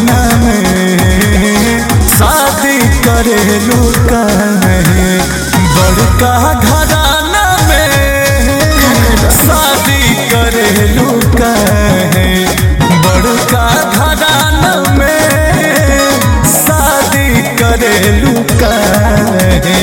दीवाना में शादी करेलू काहे बड़का घराना में शादी करेलू काहे बड़का घराना में शादी करेलू काहे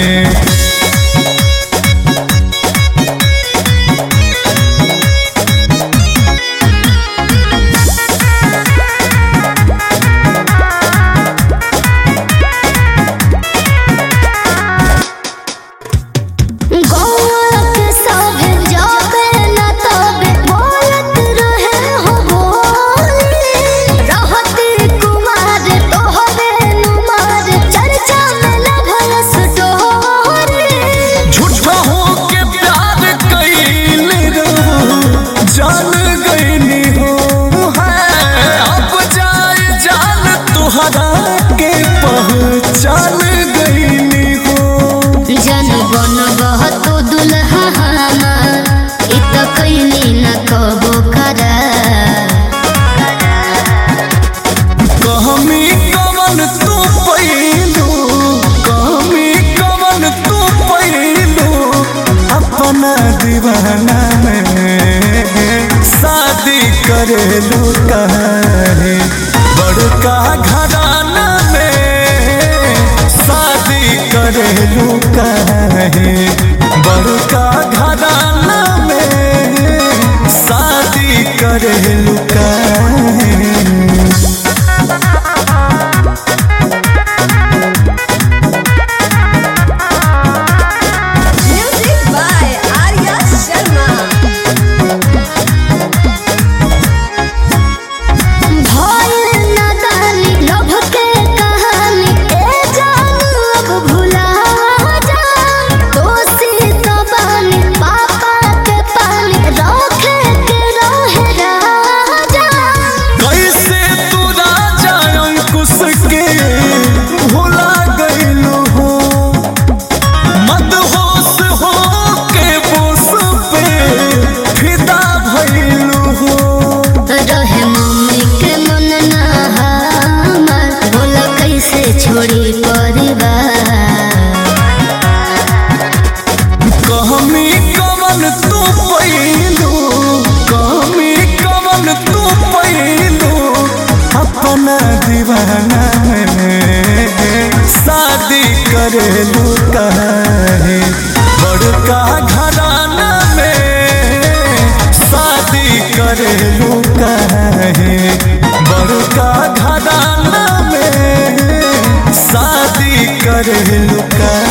गौरक सभे जाबे न तबे बोलत रहे हो बोली रहती कुमार तोहरे नुमार चर्चा में लभलस डोरी झूठा हो के प्यार कैल रहू जान गईनी हो है अब जाए जान तुहरा के पहचान गईनी हो जन बन बहतो दुल्हा हमार इ त कैली न कबो करा कहमी कवन तू पैलू कहमी कवन तू पैलू अपना दीवाना में शादी करेलू काहे बड़का घराना में शादी करेलू काहे बड़का घराना में शादी करेलू काहे Music by Arya Sharma. भइल नादानी लभ के कहानी ए जानू अब भुला जा दोषी तो बानी पापा के पानी रखे के रहे राजा कैसे तू राजा अंकुश के भुला गईलू हो मदहोश हो के बोस पे फिदा भइलू हो रहे मम्मी के मन ना हमार बोला कैसे छोड़ी परिवार कहमी कवन तू पैलू कहमी कवन तू पैलू अपना दीवाना में शादी करेलू काहे बड़का घराना में शादी करेलू काहे बड़का घराना में शादी करेलू काहे